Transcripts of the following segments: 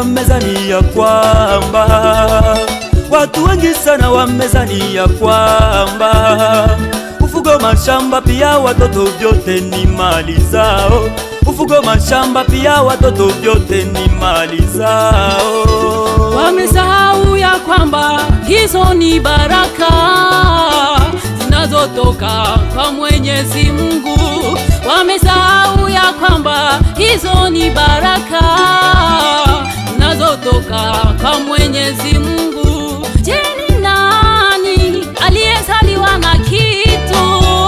wamezani ya kwamba watu wengi sana wamezani ya kwamba ufugo mashamba pia watoto vyote ni mali zao. Ufugo mashamba pia watoto vyote ni mali zao. Wamesahau ya kwamba hizo ni baraka zinazotoka kwa Mwenyezi Mungu. Wamesahau ya kwamba hizo ni baraka zinazotoka kwa Mwenyezi Mungu. Je, ni nani aliyezaliwa na kitu?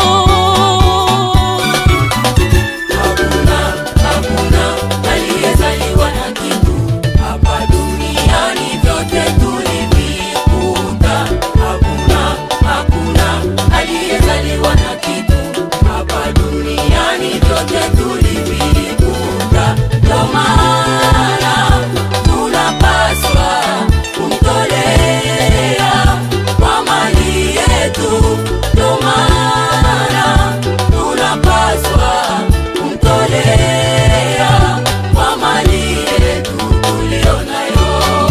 Hakuna, hakuna aliyezaliwa na kitu hapa duniani, vyote tulivikuta. Hakuna, hakuna aliyezaliwa na kitu hapa duniani, vyote tulivikuta. Ndio maana tunapaswa kumtolea kwa mali yetu. Ndio maana tunapaswa kumtolea kwa mali yetu tuliyo nayo.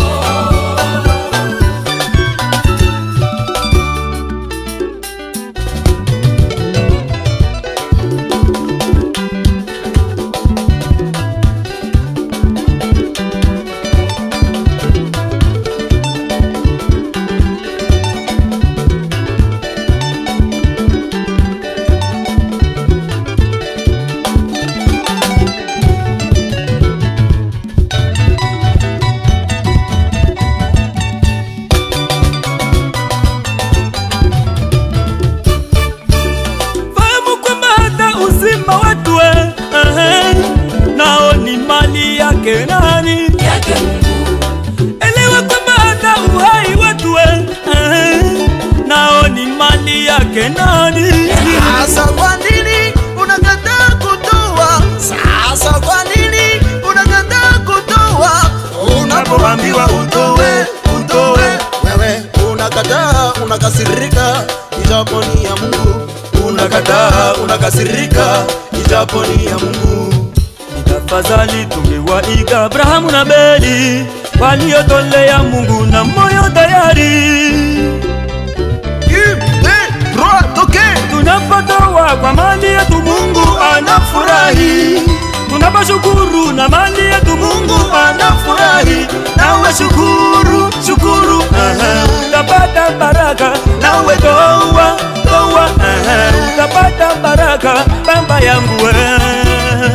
Fahamu kwamba hata uzima wetu eh, eh, nao ni mali yake nani? Yake Mungu Elewa kwamba hata uhai wetu eh, eh, nao ni mali yake nani? Sasa kwa nini unakataa kutoa? Sasa kwa nini unakataa kutoa? Unapoambiwa utoe, utoe, wewe unakataa, unakasirika, ijapo ni ya Mungu. Unakataa, unakasirika, ijapo ni ya Mungu. Tafadhali tungewaiga Abrahamu na Beli waliotolea Mungu na moyo tayari. Une, deux, trois, tokee! Tunapotoa kwa mali yetu Mungu anafurahi. Tunaposhukuru na mali yetu Mungu anafurahi. Nawe shukuru, shukuru, ehe, utapata baraka. Nawe toa, toa, ehe, utapata baraka. Baba yangu eh.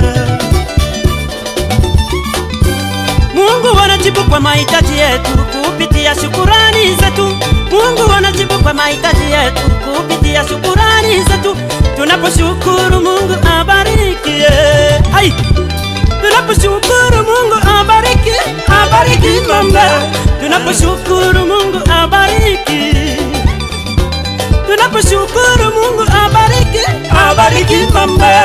Mungu anajibu kwa mahitaji yetu kupitia shukurani zetu. Mungu anajibu kwa mahitaji yetu kupitia shukurani zetu. Tunaposhukuru Mungu abariki. Hai! Tunaposhukuru Mungu abariki, abariki mama. Tunaposhukuru Mungu abariki. Tunaposhukuru Mungu abariki, abariki mama.